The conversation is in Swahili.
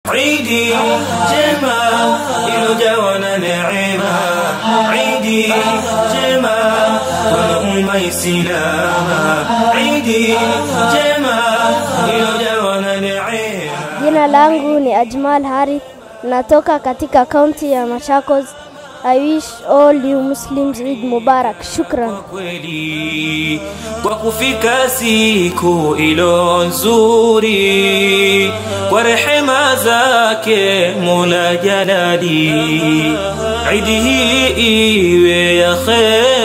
Idi jema ilojawa na neema, Idi jema kwa umma Islama, Idi jema ilojawa na neema. Jina langu ni Ajmal Harith, natoka katika kaunti ya Machakos. I wish all you Muslims Eid Mubarak. Shukran. kweli kwa kufika siku ilo nzuri kwa rehema zake Mola Jalali, idi hii iwe ya kheri